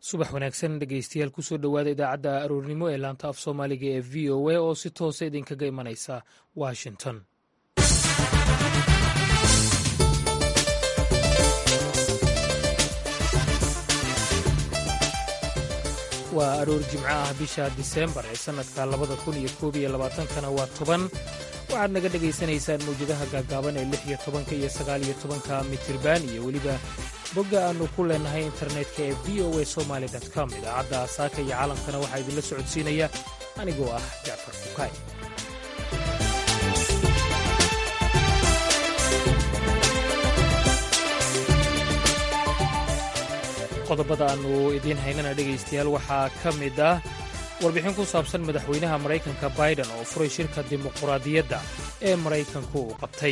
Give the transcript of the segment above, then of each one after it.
subax wanaagsan dhegeystayaal kusoo dhowaada idaacadda aroornimo ee laanta af soomaaliga ee v o a oo si toosa idinkaga imanaysa washington waa aroor jimco ah bisha diseembar ee sannadka labada kun iyo koob iyo labaatankana waa toban waxaad naga dhegaysanaysaan mawjadaha gaaggaaban ee lix iyo tobanka iyo sagaal iyo tobanka mitirban iyo weliba bogga aannu ku leennahay internetka ee v o a somaali com idaacadda saaka iyo caalamkana waxaa idinla socodsiinaya anigoo ah jacfar fukaay qodobada aannu idiin haynana dhegaystayaal waxaa ka mid ah warbixin ku saabsan madaxweynaha maraykanka baiden oo furay shirka dimuquraadiyadda ee maraykanku uu qabtay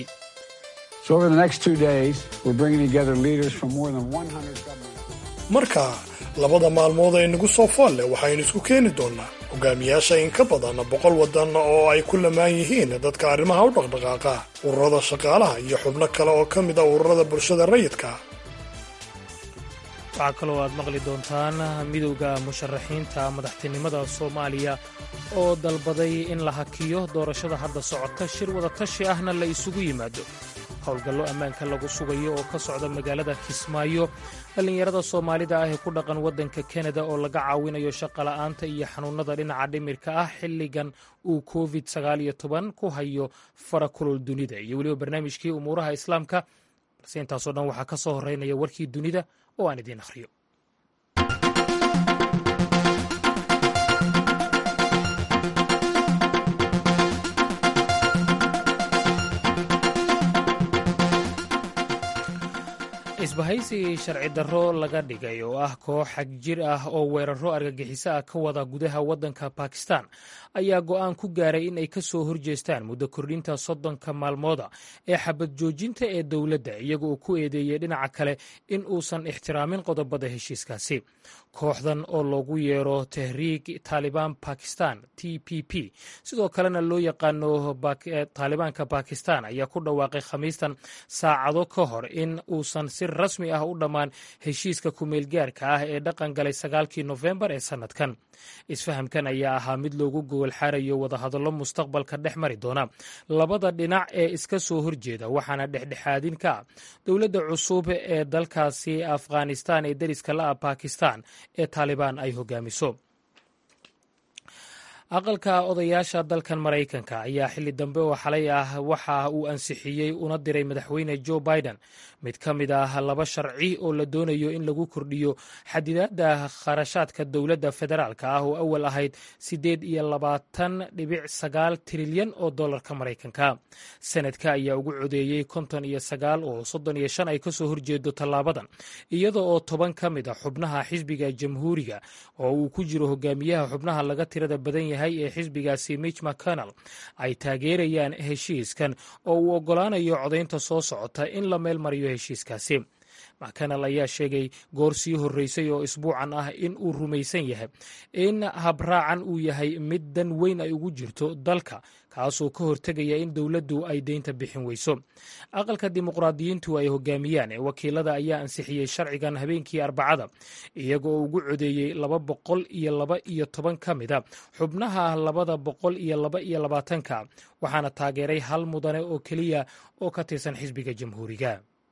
marka labada maalmood ee nagu soo fool leh waxaynu isku keeni doonnaa hogaamiyaasha in ka badan boqol waddan oo ay ku lamaan yihiin dadka arrimaha u dhaqdhaqaaqa ururada shaqaalaha iyo xubno kale oo ka mid a ururada bulshada rayidka waxaa kaloo aad maqli doontaan midowda musharaxiinta madaxtinimada soomaaliya oo dalbaday in la hakiyo doorashada hadda socota shir wadatashi ahna la isugu yimaado howlgallo ammaanka lagu sugayo oo ka socda magaalada kismaayo dhallinyarada soomaalida ah ee ku dhaqan waddanka kanada oo laga caawinayo shaqola'aanta iyo xanuunnada dhinaca dhimirka ah xilligan uu covid ku hayo fara kulol dunida iyo weliba barnaamijkii umuuraha islaamka balse intaasoo dhan waxaa ka soo horreynaya warkii dunida oo aan idiin akhriyo isbahaysi sharci darro laga dhigay oo ah koox xag jir ah oo weeraro argagixiso ah ka wada gudaha waddanka bakistan ayaa go'aan ku gaaray in ay ka soo horjeestaan muddo kordhinta soddonka maalmooda ee xabad joojinta ee dowladda iyaga oo ku eedeeyey dhinaca kale in uusan ixtiraamin qodobada heshiiskaasi kooxdan oo loogu yeero tahriig taalibaan bakistan t p p sidoo kalena loo yaqaano taalibaanka bakistan ayaa ku dhawaaqay khamiistan saacado ka hor in uusan si rasmi ah u dhammaan heshiiska kumeelgaarka ah ee dhaqan galay sagaalkii nofembar ee sannadkan isfahamkan ayaa ahaa mid loogu gogol xaarayo wadahadallo mustaqbalka dhex mari doona labada dhinac ee iska soo horjeeda waxaana dhexdhexaadin ka ah dowladda cusub ee dalkaasi afghanistan ee deriska la ah bakistan ee taalibaan ay hogaamiso aqalka odayaasha dalkan maraykanka ayaa xilli dambe oo xalay ah waxa uu ansixiyey una diray madaxweyne joe biden mid ka mid ah laba sharci oo la doonayo in lagu kordhiyo xadidaadda kharashaadka dowladda federaalka ah oo awal ahayd siddeed iyo labaatan dhibic sagaal trilyan oo dollarka maraykanka sanadka ayaa ugu codeeyey konton iyo sagaal oo soddon iyo shan ay ka soo horjeedo tallaabadan iyada oo toban ka mid a xubnaha xisbiga jamhuuriga oo uu ku jiro hogaamiyaha xubnaha laga tirada badan yahay ee xisbigaasi mitch mcconnell ay taageerayaan heshiiskan oo uu oggolaanayo codaynta soo socota in la meel mariyo heshiiskaasi mcconnell ayaa sheegay goor sii horreysay oo isbuucan ah in uu rumaysan yahay in habraacan uu yahay mid dan weyn ay ugu jirto dalka kaasoo ka hortegaya in dowladdu ay deynta bixin weyso aqalka dimuqraadiyiintu ay hogaamiyaan ee wakiilada ayaa ansixiyey sharcigan habeenkii arbacada iyaga oo ugu codeeyey laba boqol iyo laba iyo toban ka mid a xubnaha labada boqol iyo laba iyo labaatanka waxaana taageeray hal mudane oo keliya oo ka tirsan xisbiga jamhuuriga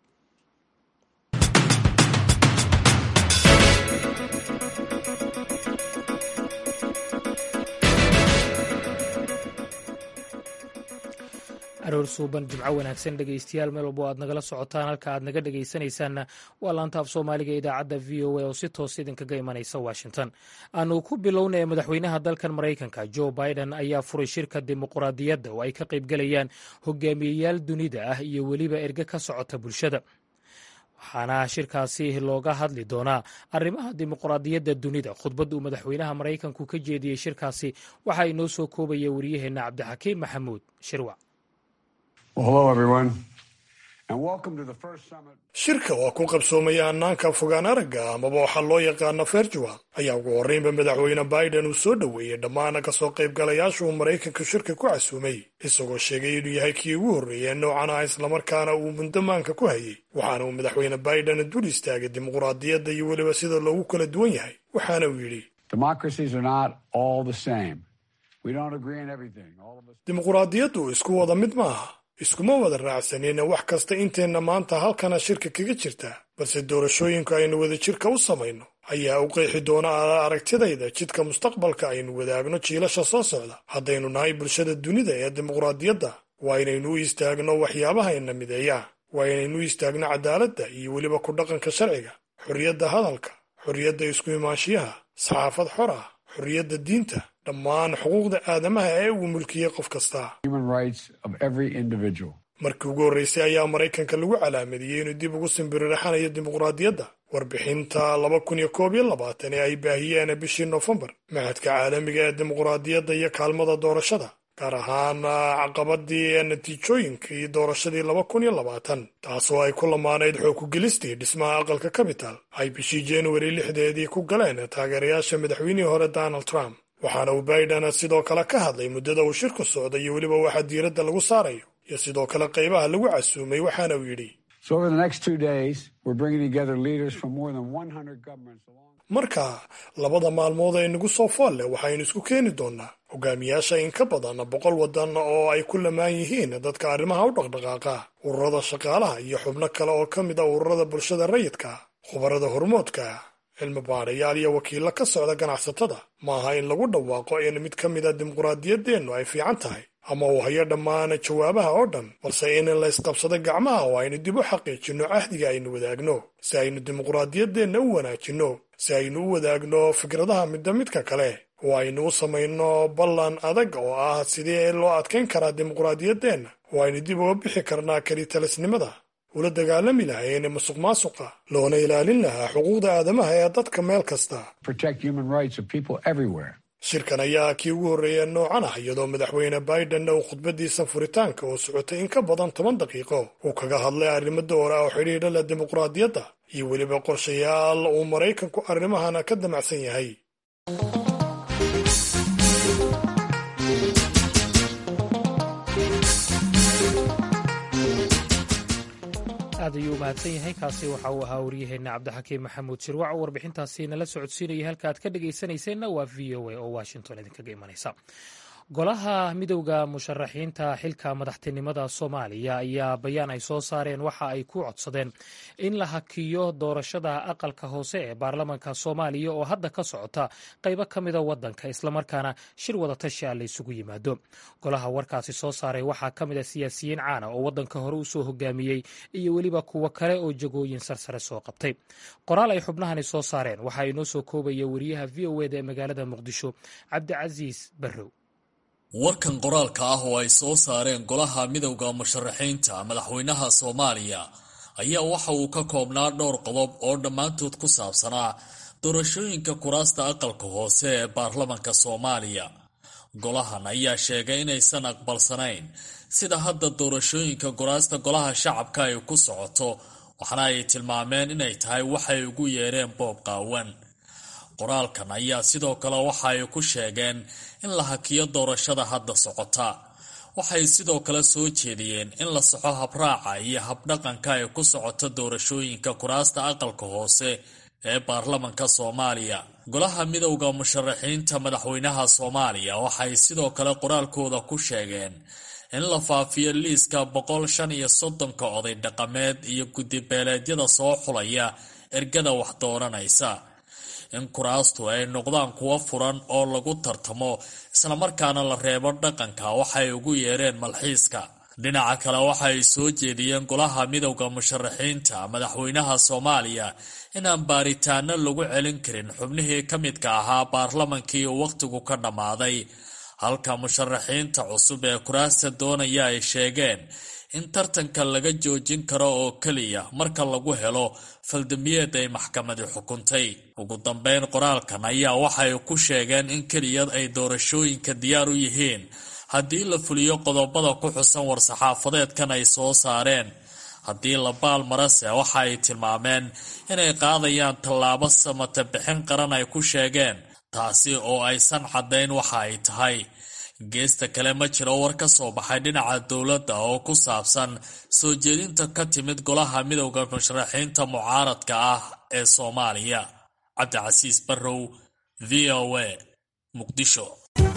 aroor suuban jimco wanaagsan dhegaystayaal meel walbo aad nagala socotaan halka aad naga dhegaysanaysaanna waa laanta af soomaaliga idaacadda v o a oo si toos idinkaga imanaysa washington aanu ku bilownaya madaxweynaha dalkan maraykanka joe biden ayaa furay shirka dimuquraadiyadda oo ay ka qaybgalayaan hogaamiyeyaal dunida ah iyo weliba erge ka socota bulshada waxaana shirkaasi looga hadli doonaa arrimaha dimuquraadiyadda dunida khudbad uu madaxweynaha maraykanku ka jeediyey shirkaasi waxaa inoo soo koobaya wariyaheenna cabdixakiim maxamuud shirwac Well, hello, everyone. shirka oo ku qabsoomaya hannaanka fogaan aragga amaba waxaa loo yaqaana virtual ayaa ugu horreynba madaxweyne biden uu soo dhoweeyey dhammaan kasoo qaybgalayaasha uu maraykanka shirka ku casuumay isagoo sheegay inuu yahay kii ugu horreeyey noocan ah islamarkaana uu mundamaanka ku hayay waxaana uu madaxweyne biden dul istaagay dimuqraadiyadda iyo weliba sida loogu kala duwan yahay waxaana uu yidhi dimuqraadiyaddu isku wada mid maaha iskuma wada raacsanina wax kasta inteenna maanta halkana shirka kaga jirta balse doorashooyinku aynu wadajirka u samayno ayaa u qeexi doona aragtidayda jidka mustaqbalka aynu wadaagno jiilasha soo socda haddaynu nahay bulshada dunida ee dimuqraadiyadda waa inaynu u istaagno waxyaabahayna mideeya waa inaynu u istaagno cadaaladda iyo weliba ku dhaqanka sharciga xorriyadda hadalka xorriyadda isku imaanshiyaha saxaafad xor ah xorriyadda diinta dhammaan xuquuqda aadamaha ee uu mulkiyey qof kasta markii ugu horreysay ayaa maraykanka lagu calaamadiyey inuu dib ugu simbiriraxanayo dimuqraadiyadda warbixinta laba kun iyo koob iyo labaatan ee ay baahiyeen bishii noofembar mahadka caalamiga ee dimuqraadiyadda iyo kaalmada doorashada gaar ahaan caqabadii natiijooyinkii doorashadii laba kun iyo labaatan taasoo ay ku lamaanayd xoog kugelistii dhismaha aqalka capital ay bishii januari lixdeedii ku galeen taageerayaasha madaxweynihii hore donald trump waxaana uu biden sidoo kale ka hadlay muddada uu shirku socday iyo weliba waxa diiradda lagu saarayo iyo sidoo kale qaybaha lagu casuumay waxaana uu yidhi marka labada maalmood ee nagu soo fool leh waxaynu isku keeni doonnaa hogaamiyaasha in ka badan boqol waddan oo ay ku lamaan yihiin dadka arrimaha u dhaqdhaqaaqa ururada shaqaalaha iyo xubno kale oo ka mid a ururada bulshada rayidka khubarada hormoodka cilmi baadhayaal iyo wakiillo ka socda ganacsatada maaha in lagu dhawaaqo in mid ka mid a dimuqraadiyaddeennu ay fiican tahay ama uu hayo dhammaan jawaabaha oo dhan balse in la ysqabsado gacmaha oo aynu dib u xaqiijinno cahdiga aynu wadaagno si aynu dimuqraadiyaddeenna u wanaajinno si aynu u wadaagno fikradaha midba midka kale oo aynu u samayno ballan adag oo ah sidii loo adkayn karaa dimuqraadiyaddeenna oo aynu dib uga bixi karnaa kelitalisnimada ula dagaalami lahayn musuq maasuqa loona ilaalin lahaa xuquuqda aadamaha ee dadka meel kasta shirkan ayaa kii ugu horreeya noocan ah iyadoo madaxweyne biden uu khudbadiisa furitaanka oo socotay in ka badan toban daqiiqo uu kaga hadlay arrimo doora oo xidhiidha leh dimuqraadiyadda iyo weliba qorshayaal uu maraykanku arrimahana ka damacsan yahay aad ayuu u mahadsan yahay kaasi waxa uu ahaa waryaheena cabdixakiim maxamuud shirwac oo warbixintaasi nala socodsiinaya halka aad ka dhegaysanayseena waa v o a oo washington idinkaga imanaysa golaha midowda musharaxiinta xilka madaxtinimada soomaaliya ayaa bayaan ay soo saareen waxa ay ku codsadeen in la hakiyo doorashada aqalka hoose ee baarlamaanka soomaaliya oo hadda ka socota qaybo ka mida wadanka islamarkaana shir wadatashi a la isugu yimaado golaha warkaasi soo saaray waxaa ka mid a siyaasiyiin caana oo wadanka hore usoo hogaamiyey iyo weliba kuwo kale oo jagooyin sarsare soo qabtay qoraal ay xubnahani soo saareen waxaa inoo soo koobaya wariyaha v o eda ee magaalada muqdisho cabdicasiis barrow warkan qoraalka ah oo ay soo saareen golaha midowda musharaxiinta madaxweynaha soomaaliya ayaa waxa uu ka koobnaa dhowr qodob oo dhammaantood ku saabsanaa doorashooyinka kuraasta aqalka hoose ee baarlamanka soomaaliya golahan ayaa sheegay inaysan aqbalsanayn sida hadda doorashooyinka kuraasta golaha shacabka ay ku socoto waxna ay tilmaameen inay tahay waxay ugu yeereen boob qaawan qoraalkan ayaa sidoo kale waxa ay ku sheegeen in la hakiyo doorashada hadda socota waxay sidoo kale soo jeediyeen in la saxo habraaca iyo habdhaqanka ay ku socoto doorashooyinka kuraasta aqalka hoose ee baarlamanka soomaaliya golaha midowda musharaxiinta madaxweynaha soomaaliya waxay sidoo kale qoraalkooda ku sheegeen in la faafiyo liiska boqol shan iyo soddonka oday dhaqameed iyo guddibeeleedyada soo xulaya ergada wax dooranaysa in kuraastu ay noqdaan kuwo furan oo lagu tartamo islamarkaana la reebo dhaqanka waxay ugu yeereen malxiiska dhinaca kale waxay soo jeediyeen golaha midowda musharaxiinta madaxweynaha soomaaliya inaan baaritaano lagu celin karin xubnihii ka midka ahaa baarlamankii uu wakhtigu ka dhammaaday halka musharaxiinta cusub ee kuraasta doonaya ay sheegeen in tartanka laga joojin karo oo keliya marka lagu helo faldambiyeed ay maxkamadi xukuntay ugu dambeyn qoraalkan ayaa waxay ku sheegeen in keliya ay doorashooyinka diyaar u yihiin haddii la fuliyo qodobada ku xusan war-saxaafadeedkan ay soo saareen haddii la baalmarase waxa ay tilmaameen inay qaadayaan tallaabo samata bixin qaran ay ku sheegeen taasi oo aysan caddayn waxa ay tahay geesta kale ma jiro war ka soo baxay dhinaca dowladda oo ku saabsan soo jeedinta ka timid golaha midowda musharaxiinta mucaaradka ah ee soomaaliya cabdicasiis barrow v o a muqdisho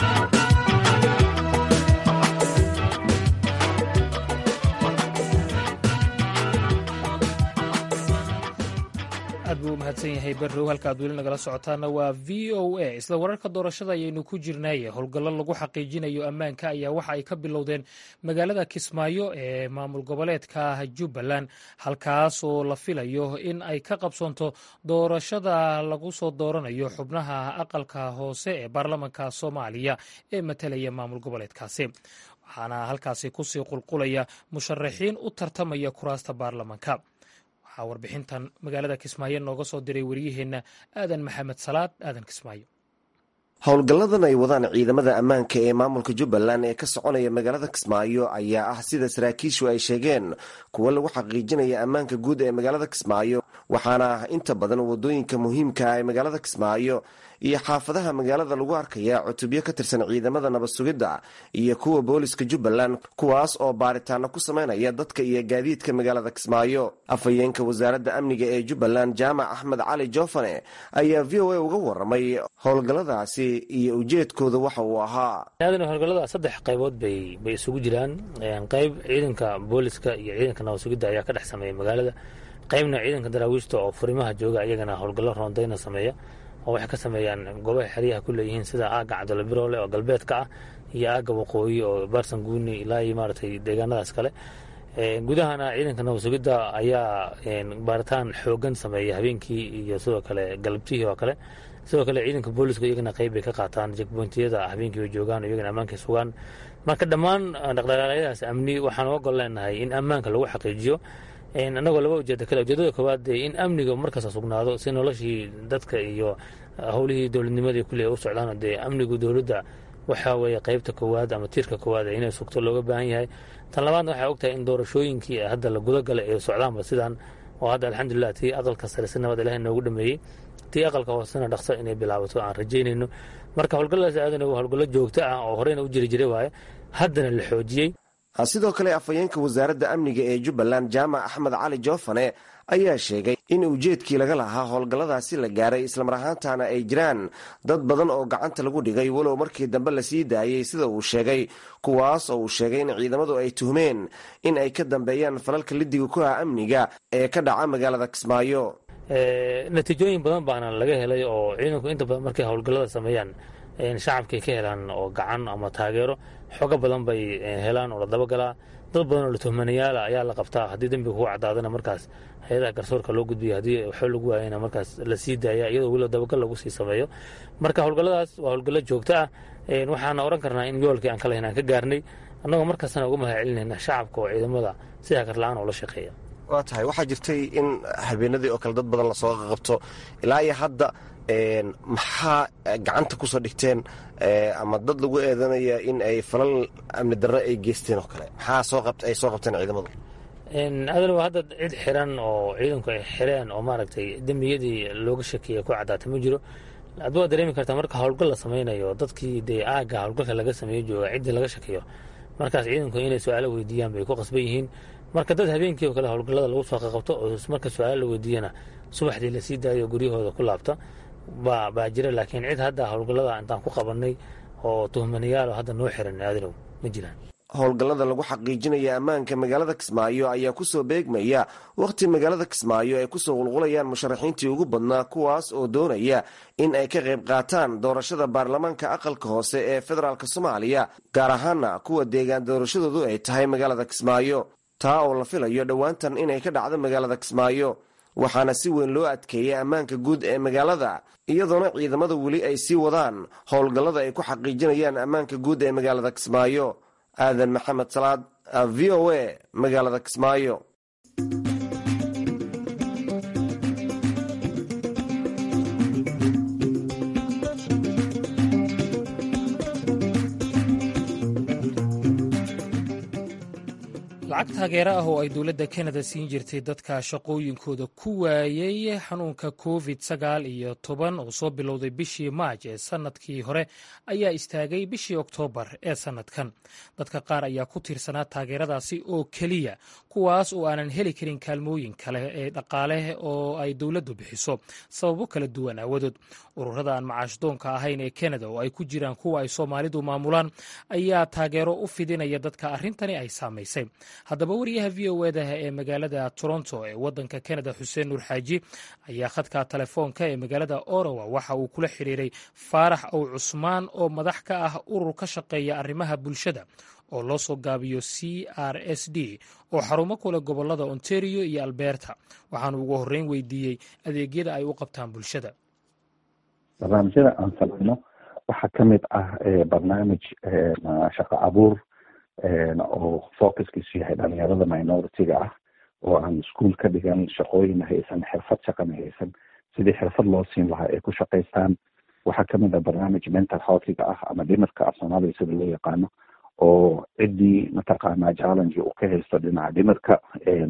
aad buu u mahadsan yahay barrow halka aad weli nagala socotaana waa v o a isla wararka doorashada ayaynu ku jirnaaye howlgallo lagu xaqiijinayo ammaanka ayaa waxa ay ka bilowdeen magaalada kismaayo ee maamul goboleedka jubbaland halkaas oo la filayo in ay ka qabsoonto doorashada lagu soo dooranayo xubnaha aqalka hoose ee baarlamanka soomaaliya ee matalaya maamul goboleedkaasi waxaana halkaasi kusii qulqulaya musharaxiin u tartamaya kuraasta baarlamanka warbixintan magaalada kismaayo nooga soo diray waryaheenna aadan maxamed salaad aadan kismaayo howlgalladan ay wadaan ciidamada ammaanka ee maamulka jubbaland ee ka soconaya magaalada kismaayo ayaa ah sida saraakiishu ay sheegeen kuwo lagu xaqiijinaya ammaanka guud ee magaalada kismaayo waxaana ah inta badan wadooyinka muhiimka ah ee magaalada kismaayo iyo xaafadaha magaalada lagu arkaya cutubyo ka tirsan ciidamada nabad sugidda iyo kuwa booliska jubbaland kuwaas oo baaritaano ku sameynaya dadka iyo gaadiidka magaalada kismaayo afhayeenka wasaaradda amniga ee jubbaland jaamac axmed cali joofane ayaa v o a uga waramay howlgalladaasi iyo ujeedkooda waxa uu ahaa howlgallada saddex qaybood bay bay isugu jiraan qayb ciidanka booliska iyo ciidanka nabad sugidda ayaa ka dhex sameeya magaalada qaybna ciidanka daraawiishta oo furimaha jooga iyagana howlgallo roondayna sameeya oo waxay ka sameeyaan goobaha xeryaha ku leeyihiin sida aagga cabdalla biroole oo galbeedka ah iyo aagga waqooyi oo baarsan guuni ilaa iyo maaragtay deegaanadaas kale gudahana ciidanka nabad sugidda ayaa baaritaan xoogan sameeya habeenkii iyo sidoo kale galabtihii oo kale sidoo kale ciidanka booliska iyagana qayb bay ka qaataan jekbointiyada habeenkii bay joogaan oo iyagana ammaankay sugaan marka dhammaan dhaqdhaqaaqyadaas amni waxaan uga gol leenahay in ammaanka lagu xaqiijiyo annagoo laba ujeeda kale ujeedada koowaad dee in amniga markasta sugnaado si noloshii dadka iyo howlihii dowladnimadii kulli u socdaan dee amnigu dowladda waxa weeye qaybta koowaad ama tiirka koowaad inay sugto looga baahan yahay tan labaadna waxay ogtahay in doorashooyinkii hadda la gudagalay ee socdaanba sidan oo hadda alxamdulilah tii aqalka sare si nabad ilahay noogu dhameeyey tii aqalka hoosena dhaqso inay bilaabato aan rajaynayno marka howlgalladaas aadan howlgallo joogto ah oo horeyna u jiri jiray waaye haddana la xoojiyey sidoo kale afhayeenka wasaaradda amniga ee jubbaland jaamac axmed cali joofane ayaa sheegay in ujeedkii laga lahaa howlgalladaasi la gaaray islamar ahaantaana ay jiraan dad badan oo gacanta lagu dhigay walow markii dambe lasii daayey sida uu sheegay kuwaas oo uu sheegay in ciidamadu ay tuhmeen in ay ka dambeeyaan falalka lidiga ku ah amniga ee ka dhaca magaalada kismaayo natiijooyin badan baana laga helay oo ciidanku inta badan markay howlgallada sameeyaan shacabkay ka helaan oo gacan ama taageero xogo badan bay helaan oo la dabagalaa dad badan oo la tuhmanayaala ayaa la qabtaa haddii dembiga kugu cadaadana markaas hay-adaha garsoorka loo gudbiya haddii waxoo lagu waayana markaas la sii daaya iyadoo weliba dabagal lagu sii sameeyo marka howlgalladaas waa howlgallo joogto ah waxaana odhan karnaa in yoolkii aan ka lahayn aan ka gaarnay annagoo markastana uga mahad celinayna shacabka oo ciidamada si hakar la-aan oo la shaqeeya waa tahay waxaa jirtay in habeenadii oo kale dad badan lasoo qabto ilaa iyo hadda maxaa gacanta kusoo dhigteen ama dad lagu eedanaya in ay falal amni darro ay geysteen oo kale maxaa ay soo qabteen ciidamadu adalwa hadda cid xiran oo ciidanku ay xireen oo maaragtay dembiyadii looga shakiyay ku caddaatay ma jiro addu waa dareemi kartaa marka howlgal la samaynayo dadkii dee aagga howlgalka laga sameeyo jooga ciddii laga shakiyo markaas ciidanku inay su-aalo weydiiyaan bay ku qasban yihiin marka dad habeenkii oo kale howlgallada lagu soo qaqabto oo marka su-aalo la weydiiyana subaxdii lasii daayo guryahooda ku laabta baa jira laakiin cid hadda howlgallada intaan ku qabanay oo tuhmanayaal hadda noo xiran aadanow ma jiraan howlgallada lagu xaqiijinaya ammaanka magaalada kismaayo ayaa kusoo beegmaya wakhti magaalada kismaayo ay kusoo qulqulayaan musharaxiintii ugu badnaa kuwaas oo doonaya in ay ka qayb qaataan doorashada baarlamaanka aqalka hoose ee federaalk soomaaliya gaar ahaana kuwa deegaan doorashadoodu ay tahay magaalada kismaayo taa oo la filayo dhowaantan inay ka dhacdo magaalada kismaayo waxaana si weyn loo adkeeyay ammaanka guud ee magaalada iyadoona ciidamada weli ay sii wadaan howlgallada ay ku xaqiijinayaan ammaanka guud ee magaalada kismaayo aadan maxamed salaad v o a magaalada kismaayo lacag taageero ah oo ay dowladda kanada siin jirtay dadka shaqooyinkooda ku waayey xanuunka covid sagaal iyo toban oo soo bilowday bishii maaj ee sannadkii hore ayaa istaagay bishii oktoobar ee sannadkan dadka qaar ayaa ku tiirsanaa taageeradaasi oo keliya kuwaas oo aanan heli karin kaalmooyin kale ee dhaqaale oo ay dowladdu bixiso sababo kala duwan aawadood ururada aan macaashdoonka ahayn ee kanada oo ay ku jiraan kuwa ay soomaalidu maamulaan ayaa taageero u fidinaya dadka arrintani ay saamaysay haddaba wariyaha v o eda ee magaalada toronto ee waddanka kanada xuseen nuur xaaji ayaa khadka telefoonka ee magaalada orowa waxa uu kula xiriiray faarax ow cusmaan oo madax ka ah urur ka shaqeeya arrimaha bulshada oo loo soo gaabiyo c r s d oo xarumo kule gobolada ontario iyo alberta waxaanu ugu horreyn weydiiyey adeegyada ay u qabtaan bulshada barnaamijyada aan samayno waxaa ka mid ah barnaamij shaqo abuur oo focuskiisu yahay dhalinyarada minority-ga ah oo aan ischool ka dhigan shaqooyin haysan xirfad shaqana haysan sidii xirfad loo siin lahaa ay ku shaqaystaan waxaa kamid ah barnaamij mental healthiga ah ama dhimirka af soomaaliya sida loo yaqaano oo ciddii mataqaanaa challenge uu ka haysto dhinaca dhimirka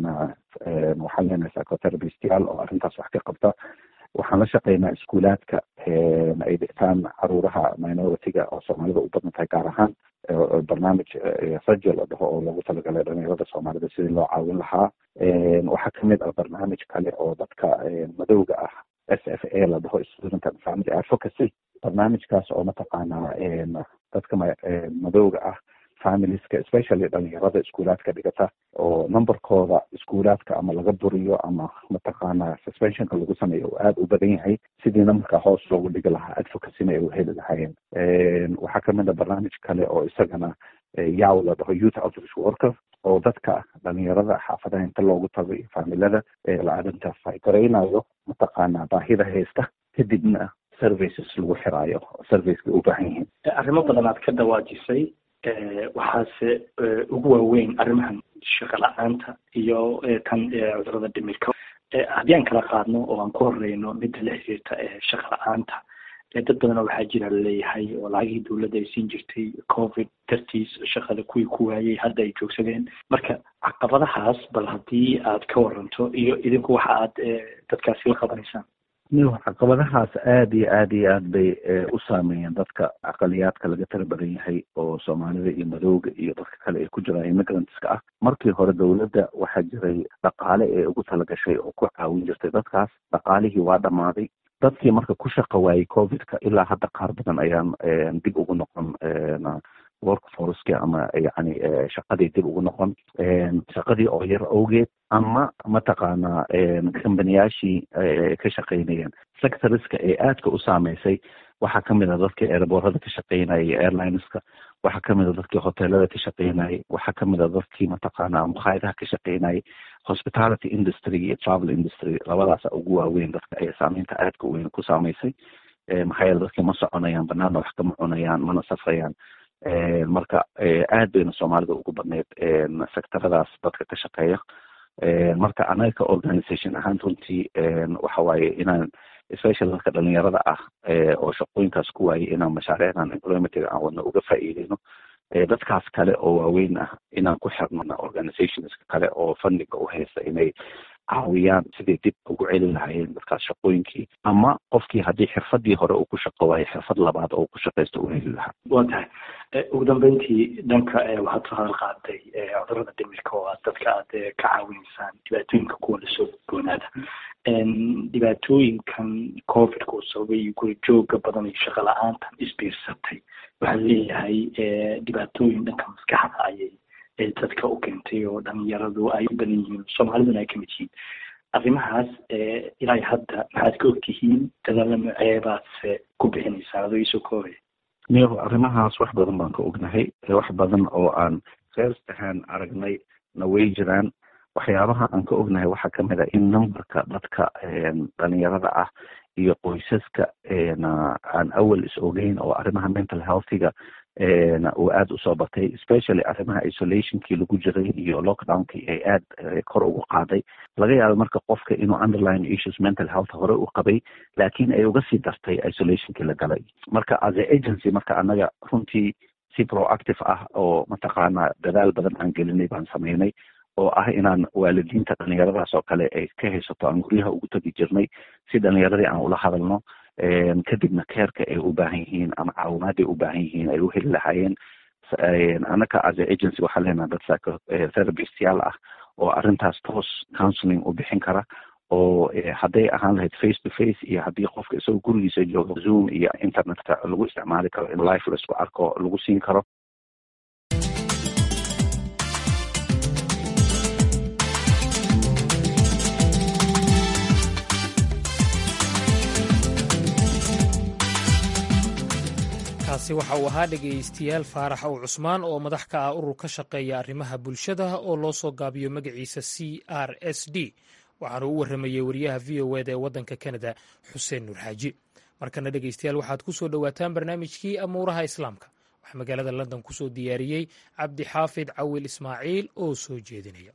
waxaan leenahay psychotherapistyaal oo arrintaas wax ka qabta waxaan la shaqeynaa iskuulaadka ay dhigtaan caruuraha minority-ga oo soomaalida u badan tahay gaar ahaan barnaamij rajo la dhaho oo loogu talagalay dhalinyarada soomaalida sidii loo caawin lahaa waxaa kamid ah barnaamij kale oo dadka madowga ah s f a la dhaho student and family advocacy barnaamijkaas oo mataqaanaa dadka madowga ah familieska especially dhalinyarada iskuulaadka dhigata oo numberkooda iskuulaadka ama laga buriyo ama mataqaanaa suspensionka lagu sameeyo uu aada u badan yahay sidii numberka hoos loogu dhigi lahaa advocacyna ay u heli lahaayeen waxaa kamid a barnaamij kale oo isagana yaw la dhaho youth outreach worker oo dadka dhalinyarada xaafadaha inta loogu tago iyo faamilada la arrintaas ay garaynayo mataqaanaa baahida haysta kadibna services lagu xiraayo serviceka u baahan yihiin arrimo badan aad ka dawaajisay waxaase ugu waaweyn arrimahan shaqo la-aanta iyo tan cudurada dhimirka haddii aan kala qaadno oo aan ku horeyno midda la xiriirta shaqa la-aanta dad badan oo waxaa jira laleeyahay oo lacagihii dowladda ay siin jirtay covid dartiis shaqada kuwii ku waayey hadda ay joogsadeen marka caqabadahaas bal haddii aad ka waranto iyo idinku waxa aad dadkaasi la qabanaysaan caqabadahaas aada iyo aada iyo aad bay u saameeyeen dadka aqaliyaadka laga tala badan yahay oo soomaalida iyo madowga iyo dadka kale ay ku jiraan immigrantska ah markii hore dowladda waxaa jiray dhaqaale ee ugu talagashay oo ku caawin jirtay dadkaas dhaqaalihii waa dhammaaday dadkii marka ku shaqa waayey covidka ilaa hadda qaar badan ayaan dib ugu noqon workforceki ama yani shaqadii dib ugu noqon shaqadii oo yar awgeed ama mataqaanaa kambaniyaashii ka shaqeynayeen sectoriska ee aadka u saameysay waxaa kamid a dadkii airboorada ka shaqeynayay airlineska waxaa kamid a dadkii hoteelada ka shaqeynayay waxaa kamid a dadkii mataqaanaa mukhaayadaha ka shaqeynayay hospitality industry iyo travel industry labadaasa ugu waaweyn dadka ay saameynta aadka weyn ku saameysay maxaa yeele dadkii ma soconayaan banaana wax kama cunayaan mana safrayaan marka aad bayna soomaalida ugu badneyd sectoradaas dadka ka shaqeeya marka anaga ka organisation ahaan runtii waxa waaye inaan special dadka dhalinyarada ah oo shaqooyinkaas ku waayay inaan mashaariicdan employmentiga aan wadna uga faa'iideyno dadkaas kale oo waaweyn ah inaan ku xirno organizationska kale oo fundiga u haysta inay caawiyaan sidii dib ugu celi lahaayeen dadkaas shaqooyinkii ama qofkii haddii xirfadii hore uu ku shaqo waayo xirfad labaad oo ku shaqaysto u heli lahaa wa tahay ugu dambeyntii dhanka waxaad soo hadal qaaday cudurada dhimirka oo aad dadka aad ka caawineysaan dhibaatooyinka kuwa lasoo goonaada dhibaatooyinkan covidka uu sababay guri jooga badan iyo shaqo la-aantan isbiirsatay waxaa leeyahay dhibaatooyin dhanka maskaxda ayay dadka u keentay oo dhalinyaradu ay u badan yihiin soomaaliduna ay kamid yihiin arrimahaas ilaa hadda maxaad ka ogtihiin dadaalla noceebaadse ku bixinaysaan adoo iisoo koobaya niyo arrimahaas wax badan baan ka ognahay wax badan oo aan first ahaan aragnay na way jiraan waxyaabaha aan ka ognahay waxaa kamid ah in numberka dadka dhalinyarada ah iyo qoysaska aan awal is ogeyn oo arrimaha mental healthiga uu aada usoo batay especially arrimaha isolationkii lagu jiray iyo lockdownkii ay aada kor ugu qaaday laga yaabo marka qofka inuu underline issues mental health hore u qabay laakiin ay uga sii dartay isolationkii la galay marka as a agency marka annaga runtii si proactive ah oo mataqaanaa dadaal badan aan gelinay baan sameynay oo ah inaan waalidiinta dhalinyaradaas oo kale ay ka haysato aan guryaha ugu tegi jirnay si dhalinyaradii aan ula hadalno kadibna keerka ay u baahan yihiin ama caawimaad ay u baahan yihiin ay u heli lahaayeen anaka as a agency waxaa leenaha dad psychotherapistyaal ah oo arrintaas toos counseling u bixin kara oo hadday ahaan lahayd face to face iyo haddii qofka isagoo gurigiisa jooga zoom iyo internetka lagu isticmaali karo in life laisku arko lagu siin karo kaasi waxa uu ahaa dhegaystayaal faarax ow cusmaan oo madax ka ah urur ka shaqeeya arrimaha bulshada oo loo soo gaabiyo magaciisa c r s d waxaana u warramayey wariyaha v o eda ee waddanka kanada xuseen nuur xaaji markana dhegaystayaal waxaad ku soo dhowaataan barnaamijkii amuuraha islaamka waxaa magaalada london ku soo diyaariyey cabdixaafid cawil ismaaciil oo soo jeedinaya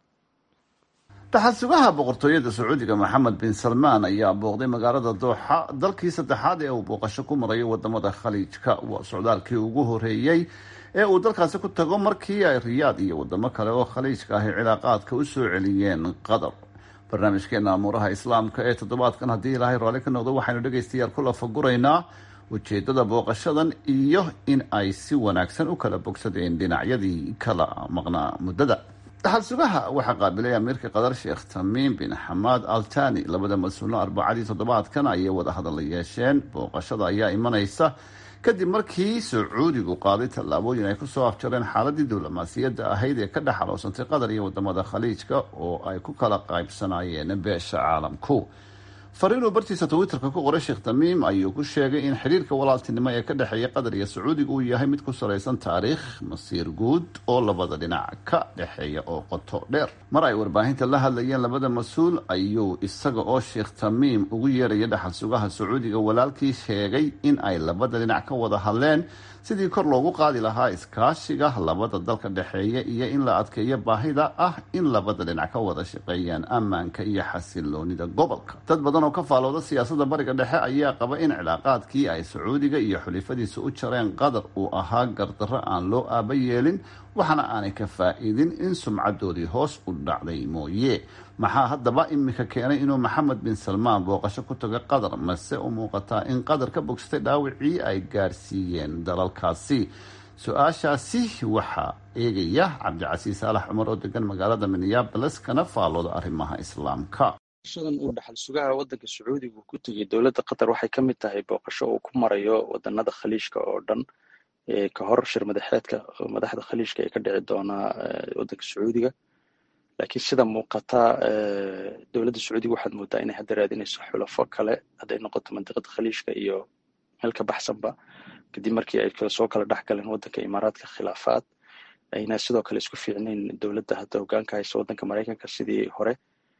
daxadsugaha boqortooyada sacuudiga maxamed bin salmaan ayaa booqday magaalada dooxa dalkii saddexaad ee uu booqasho ku marayo wadamada khaliijka waa socdaalkii ugu horeeyey ee uu dalkaasi ku tago markii ay riyaad iyo wadamo kale oo khaliijka ahi cilaaqaadka u soo celiyeen qatar barnaamijkeena amuuraha islaamka ee toddobaadkan haddii ilaahay raalli ka noqdo waxaynu dhegaystayaal ku lafaguraynaa ujeedada booqashadan iyo in ay si wanaagsan u kala bogsadeen dhinacyadii kala maqnaa muddada daxal sugaha waxaa qaabilay amiirka qatar sheekh tamiim bin xamaad altani labada mas-uulno arbacadii toddobaadkan ayay wada hadal la yeesheen booqashada ayaa imanaysa kadib markii sacuudigu qaaday tallaabooyin ay kusoo afjareen xaaladii diblomaasiyadda ahayd ee ka dhex aloosantay qatar iyo wadamada khaliijka oo ay ku kala qaybsanaayeen beesha caalamku fariinuu bartiisa twitterka ku qoray sheekh tamiim ayuu ku sheegay in xiriirka walaaltinimo ee ka dhexeeya qatar iyo sacuudiga uu yahay mid ku salaysan taariikh masiir guud oo labada dhinac ka dhexeeya oo qoto dheer mar ay warbaahinta la hadlayeen labada mas-uul ayuu isaga oo sheekh tamiim ugu yeeraya dhaxal sugaha sacuudiga walaalkii sheegay in ay labada dhinac ka wada hadleen sidii kor loogu qaadi lahaa iskaashiga labada dalka dhexeeya iyo in la adkeeyo baahida ah in labada dhinac ka wada shaqeeyaan ammaanka iyo xasiloonida gobolka dad badan oo ka faalooda siyaasadda bariga dhexe ayaa qaba in cilaaqaadkii ay sacuudiga iyo xulifadiisa u jareen qatar uu ahaa gardarro aan loo aaba yeelin waxaana aanay ka faa-iidin in sumcadoodii hoos u dhacday mooye maxaa haddaba imika keenay inuu maxamed bin salmaan booqasho ku tago qatar mase u muuqataa in qatar ka bogsatay dhaawicii ay gaarsiiyeen dalalkaasi su-aashaasi waxaa eegaya cabdicasiis saalax cumar oo degan magaalada minneabolis kana faalooda arrimaha islaamka booqashadan uu dhaxal sugaha waddanka sacuudiga ku tegay dowladda qatar waxay ka mid tahay booqasho uu ku marayo wadanada khaliijka oo dhan ka hor shir madaxeedka madaxda khaliijka ee ka dhici doonaa waddanka sacuudiga laakiin sida muuqata dowladda sacuudiga waxaad moodaa inay hadda raadinayso xulafo kale hadday noqoto mandiqada khaliijka iyo meel ka baxsanba kadib markii ay soo kala dhex galeen waddanka imaaraadka khilaafaad ayna sidoo kale isku fiicnayn dowladda hadda hogaanka haysa waddanka maraykanka sidii hore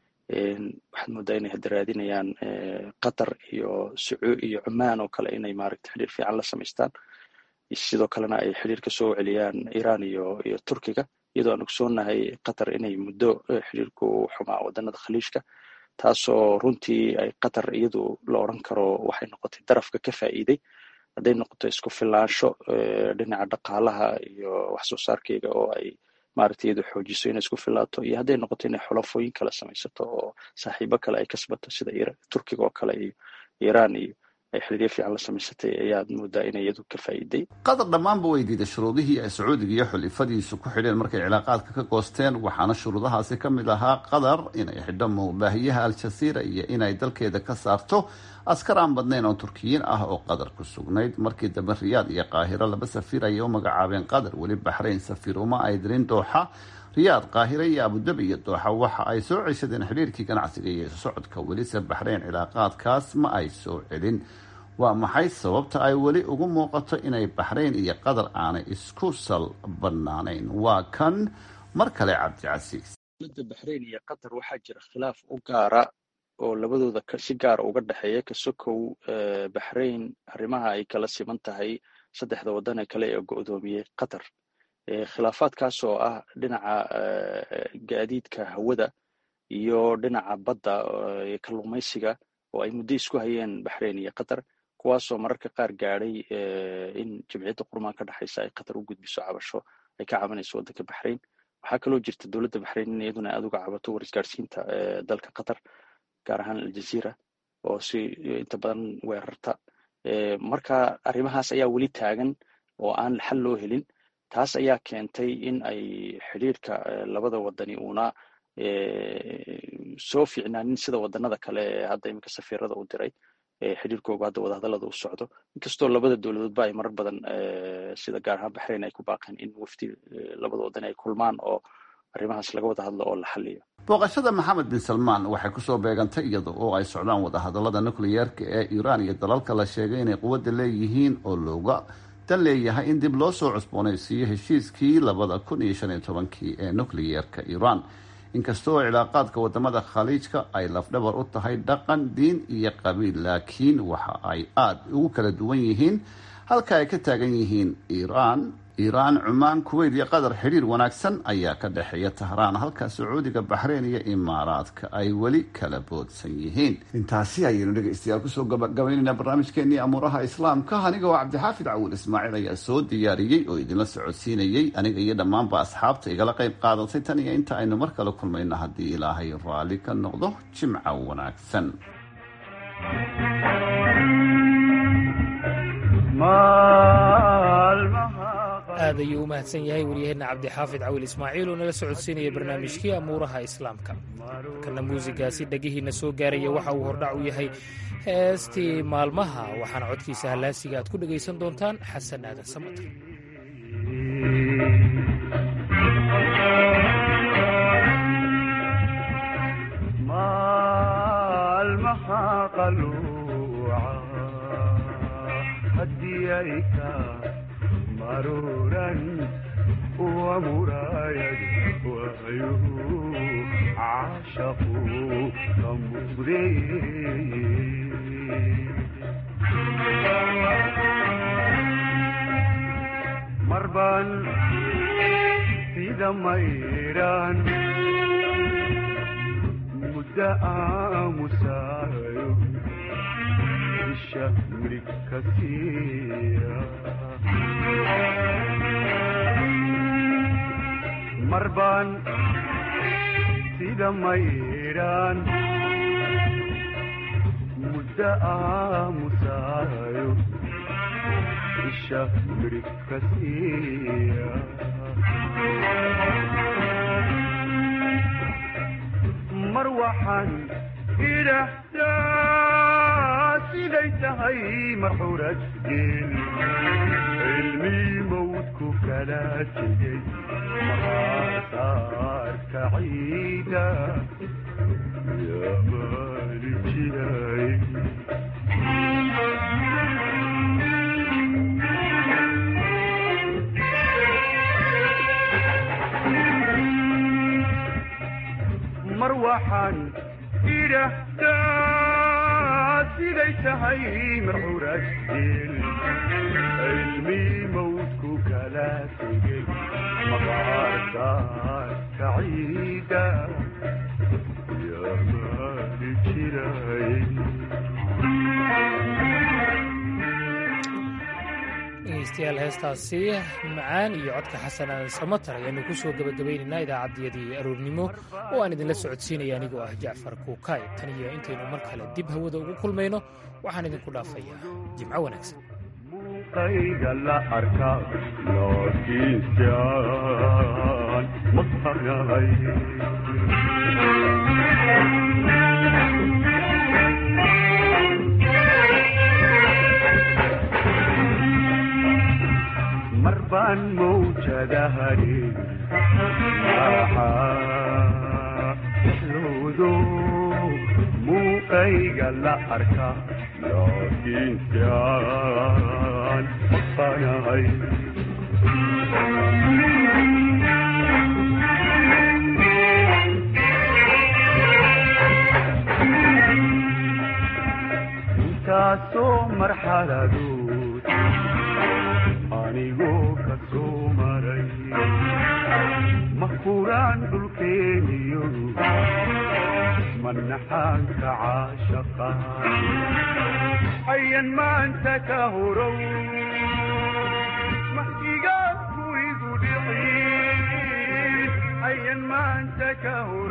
waxaad moodaa inay hadda raadinayaan qatar iyo iyo cumaan oo kale inay maaragta xiriir fiican la samaystaan sidoo kalena ay xiriir ka soo celiyaan iran iyo iyo turkiga iyadoo aan ogsoonahay qatar inay muddo xiriirku xumaa wadanada khaliijka taasoo runtii ay qatar iyadu la odran karo waxay noqotay darafka ka faa'iiday hadday noqoto isku filaansho dhinaca dhaqaalaha iyo wax soo saarkeyga oo ay maaragta iyadu xoojiso inay isku filaato iyo hadday noqoto inay xulafooyin kale samaysato oo saaxiibo kale ay kasbato sida turkiga oo kale iyo iran iyo ay xiriiryo fiican la samaysatay ayaad moodaa inay iyadu ka faa'iiday qatar dhammaanba way diiday shuruudihii ay sacuudiga iyo xulifadiisu ku xidheen markay cilaaqaadka ka goosteen waxaana shuruudahaasi ka mid ahaa qatar inay xidho muubaahiyaha al-jasiira iyo inay dalkeeda ka saarto askar aan badnayn oo turkiyiin ah oo qatar ku sugnayd markii dambe riyaad iyo qaahiro laba safiir ayay u magacaabeen qatar weli baxrayn safiir uma ay dirin dooxa riyaad qaahire iyo abudabi iyo dooxa waxa ay soo ceshadeen xidhiirkii ganacsiga iyo socodka welise baxrayn cilaaqaadkaas ma ay soo celin waa maxay sababta ay weli ugu muuqato inay baxrayn iyo qatar aanay isku sal bannaanayn waa kan mar kale cabdicasiis dowladda baxrayn iyo qatar waxaa jira khilaaf u gaara oo labadooda si gaara uga dhexeeya kasokow baxrayn arrimaha ay kala siman tahay saddexda waddan ee kale ee go-doomiyey qatar khilaafaadkaas oo ah dhinaca gaadiidka hawada iyo dhinaca badda kalluumaysiga oo ay muddo isku hayeen baxrayn iyo qatar kuwaasoo mararka qaar gaadhay in jamciyadda qurmaan ka dhexaysa ay qatar u gudbiso cabasho ay ka cabanayso waddanka baxrayn waxaa kaloo jirta dowladda baxrayn in iyaduna aad uga cabato warisgaarsiinta dalka qatar gaar ahaan aljazeera oo si inta badan weerarta marka arrimahaas ayaa weli taagan oo aan xal loo helin taas ayaa keentay in ay xidhiirka labada wadani uuna soo fiicnaanin sida wadanada kale ee hadda iminka safiirada u diray xidhiirkooga hadda wadahadalada u socdo inkastoo labada dowladoodba ay marar badan sida gaar ahaan baxrayn ay ku baaqeen in wafdi labada wadan ay kulmaan oo arrimahaas laga wada hadlo oo la xaliyo booqashada maxamed bin salmaan waxay kusoo beegantay iyada oo ay socdaan wadahadalada nukliyeerka ee iiraan iyo dalalka la sheegay inay quwadda leeyihiin oo looga dan leeyahay in dib loo soo cusboonaysiiyo heshiiskii labada kun iyo shan iyo tobankii ee nukliyeerka iiraan inkastoo cilaaqaadka wadamada khaliijka ay lafdhabar u tahay dhaqan diin iyo qabiil laakiin waxa ay aada ugu kala duwan yihiin halka ay ka taagan yihiin iiraan iiraan cumaan kuweyt iyo qatar xidhiir wanaagsan ayaa ka dhexeeya tahraan halka sacuudiga baxreyn iyo imaaraadka ay weli kala boodsan yihiin intaasi ayaynu dhegaystayaal kusoo gabagabaynaynaa barnaamijkeenii amuuraha islaamka aniga oo cabdixaafid cawil ismaaciil ayaa soo diyaariyey oo idinla socodsiinayey aniga iyo dhammaanba asxaabta igala qayb qaadatay tan iyo inta aynu mar kale kulmayno haddii ilaahay raalli ka noqdo jimca wanaagsan aad ayuu u mahadsan yahay waryaheena cabdixaafid cawil ismaaciil oo nala socodsiinaya barnaamijkii amuuraha islaamka kana muusigaasi dhegihiina soo gaaraya waxa uu hordhac u yahay heestii maalmaha waxaana codkiisa hallaasiga aad ku dhegaysan doontaan xasan aadan samater maruran ومرايد وعيه عاشقوا كمبري مربان في دميران مدة مسايو الشهر كثيرا مربان سيدا ميران مدة مسايو الشهر كثيرا مروحا إلى siday tahay marxuurad geel cilmii mawdku kala tegey maqaasaarka ciida yaa maali jiray mar waxaan idhahdaa siday tahay marxuurad geel cilmii mawdku kala tegey maqaarsaarka ciida yaa maali jiray dhegeystayaal heestaasi macaan iyo codka xasanaan samatar ayaanu ku soo gebagabaynaynaa idaacaddiyadii aroornimo oo aan idinla socodsiinaya anigoo ah jacfar kuukay tan iyo intaynu mar kale dib hawada ugu kulmayno waxaan idinku dhaafayaa jimco wanaagsan qayga la arka laakiinsan maqanahay mar baan mawjadahani maxaa loodo muuqayga la arka laakiinsan maqanahay intaasoo marxaladood anigoo ka soo maray mahuraan dhulkeeniyo manaxaanka caashaqa ayan maanta ka horow mahdigaanku igu dhicin ka